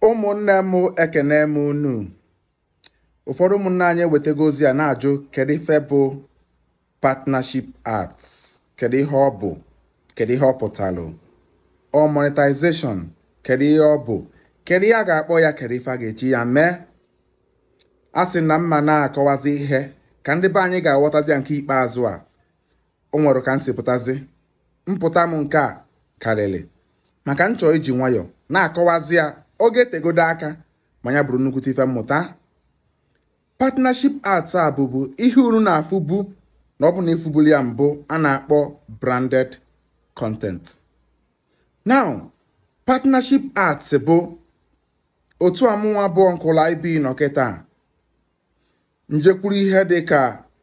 ụmụnne m ekene m unu ụfọdụ ụmụnne anyị ewetago ozi a na-ajụ kedu ife bụ partnership arts kedu ihe ọ bụ kedu ihe ọ pụtalụ ọ monetization kedu ihe ọ bụ kedu ihe a ga-akpọ ya kedu ife a ga-eji ya mee a sị na mma na-akọwazi ihe ka ndị be anyị ga-aghọtazi ya nke ikpeazụ a o nwere ka m si pụtazi mpụta m nke a karịrị maka m chọọ iji nwayọọ na-akọwazi ya oge tegodo aka ma ya bụrụ nnukwute ife mmụta partnership arts a bụbu ihe unu na-afụbu na ọ bụ na ifubuli ya mbụ a na-akpọ branded content now partnership arts bụ otu ọmụnwa bụ nkụla ibi nọ kịta njekwuru ihe dị ka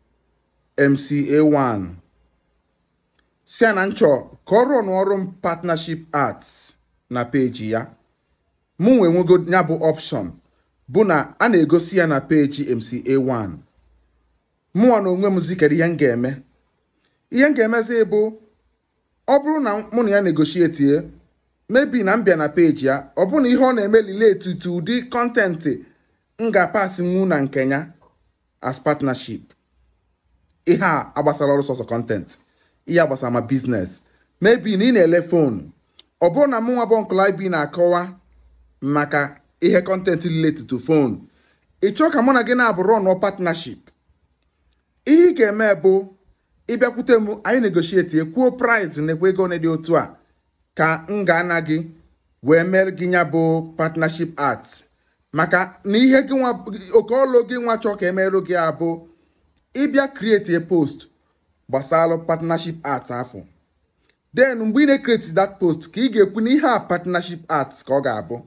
MCA1 si ya na nchọ ka ọ rụọ n'ọrụ m partnership arts na peji ya mụ nwee nwego ya bụ option bụ na a na-egosi ya na peji MCA1 mụnwa na onwe m zikere ihe m ga-eme ihe m ga-emezi bụ ọ bụrụ na mụ na ya negotiate mebi na m bịa na peji ya ọ bụrụ na ihe ọ na-eme relate to ụdị kọntentị m ga-apasị nwu na nke ya as partnership ihe a agbasara ọrụ sọsọ kọntentị ihe agbasara ma biznes mebi na ị na-ele fon ọ bụrụ na mụnwa bụ nkụla ibi na-akọwa maka ihe kọntentị relate to phone ị chọọ ka mụ na gị na-abụrụ ọnụ partnership ihe ị ga-eme bụ ịbịakwute m anyị negotiate kwuo price na-ekwe ego dị otu a ka m ga-ana gị wee mere gị ya bụ partnership art maka na ihe gị nwa oke ọlụ gị nwa chọọ ka emerụ gị abụ ịbịa create a post gbasara partnership art afọ then mgbe ị na-ekreti that post ka ị ga-ekwu na ihe a partnership art ka ọ ga-abụ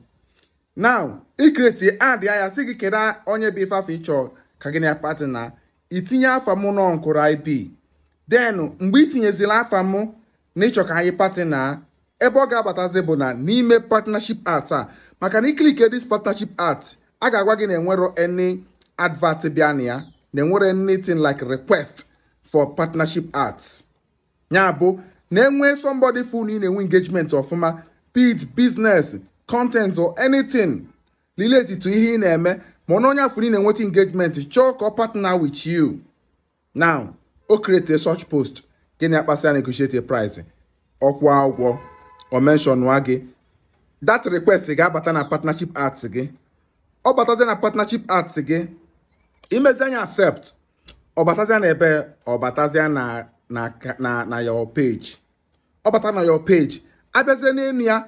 now ikreti ad ya sị gị kedu onye bụ ife afọ ịchọ ka gị na ya partner itinye afa mụ nọ nkụrụ ip then mgbe itinyezila afa mụ na ịchọ ka anyị partner ebe ọ ga-abatazi bụ na n'ime partnership art a maka na ikilike dis partnership art a ga-agwa gị na enwero any advert bịa na ya na enwere anything like request for partnership art ya bụ na enwee somebody fu na ị na-enwe engagement ọfụma be it business content or anything relate to ihe ị na-eme ma ọ na onye afọ ị na-enweta engagement chọọ ka ọ partner with you now o create a search post gịnị akpasị ya negotiate a price ọkwụọ ụgwọ o mention nwa gị that request ga-abata na partnership arts gị ọ batazie na partnership arts gị imezi anya accept ọ batazia na ebe ọ batazia na na na na your page ọ bata na your page abịazie n'elu ya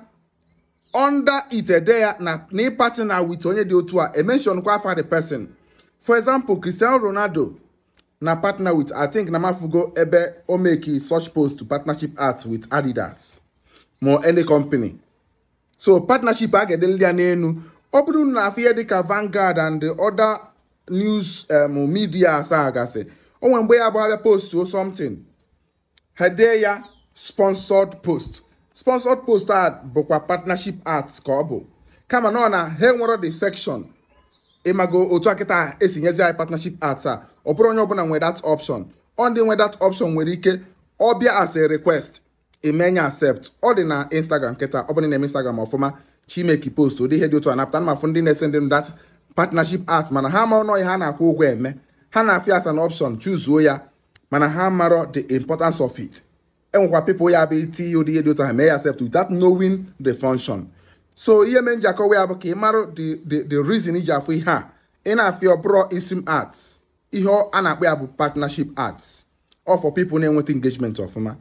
under itede ya na na ịpartner with onye dị otu a emention kwa afa the person for example Cristiano Ronaldo na partner with I think na mafugo ebe o make such post to partnership art with Adidas ma any company so partnership a ga-edelili ya n'elu ọ bụrụ na afọ ihe dịka Vanguard and the other news um, media asaa gasị o nwere mgbe ya bụ abịa post o something ha dee ya sponsored post sponsored post a bụkwa partnership art ka ọ bụ kama na ọ na ha enwero the section ịmago otu akịta esi nyezi anyị partnership art a ọ bụrụ onye ọbụla nwere that option ọ ndị nwe that option nwere ike ọ bịa as a request imenye accept ọ dị na instagram kịta ọ bụrụ na eme instagram ọfụma chimeki post ụdị ihe dị otu a napụta na mafụ ndị na-ese ndị that partnership art mana ha mara ọnụ ha na-akwụ ụgwọ eme ha na-afịa as an option chuzuo ya mana ha marọ the importance of it enwekwa people ya bụ iti ụdị ihe dị otu ha mee ya accept without knowing the function so ihe mee nji akọwa ya bụ ka ị mara the the the reason iji afụ ihe a ị na-afịa ọbụrụ isim arts ihe a na-akpọ ya bụ partnership arts ọ for people na-enweta engagement ọfụma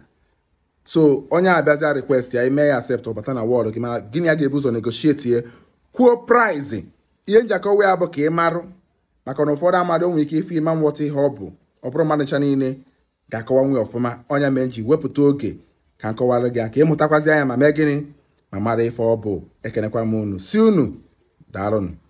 so onye abịazia request ya ime ya accept ọbata na wọọdụ gị mana gịnị ya ga-ebu ụzọ negotiate ye kwuo price ihe nji akọwa ya bụ ka ị marụ maka na ụfọdụ amadị o nwere ike ife ịma nghọta ihe ọ bụ ọ bụrụ mmadụ ncha niile ga-akọwa nwe ọfụma ọnya mee nji wepụta oge ka nkọwara gị ka ịmụtakwazi anya ma mee gịnị ma mara ife ọ bụ ekenekwa m unu si unu daalụnụ